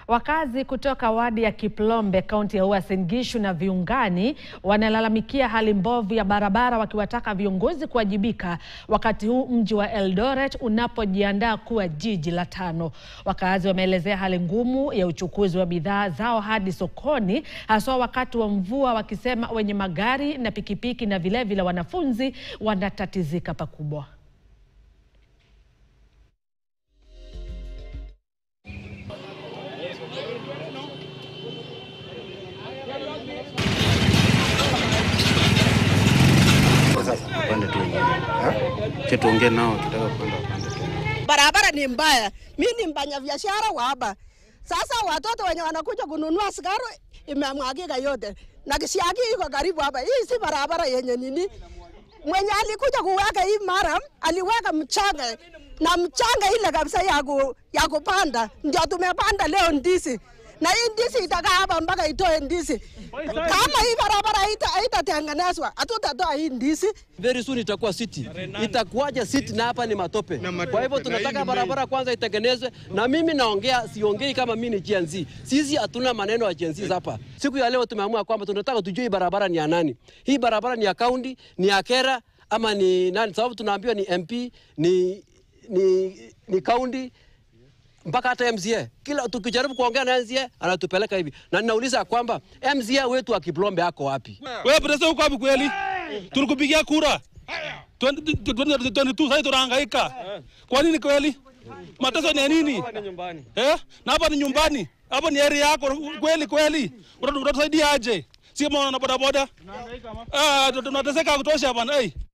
Wakazi kutoka wadi ya Kiplombe kaunti ya Uasin Gishu na viungani wanalalamikia hali mbovu ya barabara wakiwataka viongozi kuwajibika wakati huu mji wa Eldoret unapojiandaa kuwa jiji la tano. Wakazi wameelezea hali ngumu ya uchukuzi wa bidhaa zao hadi sokoni haswa wakati wa mvua wakisema wenye magari na pikipiki na vilevile vile wanafunzi wanatatizika pakubwa. Upande tu cha tuongee nao, kitaka kupanda upande tu. Barabara ni mbaya. Mi ni mfanya biashara wa hapa. Sasa watoto wenye wanakuja kununua sigara imemwagika yote, na kisiagi iko karibu hapa. Hii si barabara yenye nini. Mwenye alikuja kuweka hii mara aliweka mchanga na mchanga ile kabisa ya, ku, ya kupanda, ndio tumepanda leo ndizi na hii ndizi itakaa hapa mpaka itoe ndizi. Kama hii barabara haita- haitatengenezwa, hatutatoa hii ndizi. very soon itakuwa city. Itakuwaje city na hapa ni matope? Kwa hivyo tunataka barabara kwanza itengenezwe, na mimi naongea, siongei kama mimi ni Gen Z. Sisi hatuna maneno ya Gen Z hapa. Siku ya leo tumeamua kwamba tunataka tujue hii barabara ni ya nani. Hii barabara ni ya kaunti, ni ya Kera ama ni nani? Sababu tunaambiwa ni MP, ni ni ni kaunti mpaka hata MCA. Kila tukijaribu kuongea na MCA anatupeleka hivi, na ninauliza kwamba MCA wetu wa Kiplombe ako wapi? Wewe president uko wapi kweli? Tulikupigia kura 2022 sasa tunahangaika. Kwa nini kweli? Mateso ni ya nini? Eh? Na hapa ni nyumbani. Hapa ni area yako kweli kweli. Unatusaidia aje? Si kama wana boda boda. Ah, tunateseka kutosha bwana. Eh.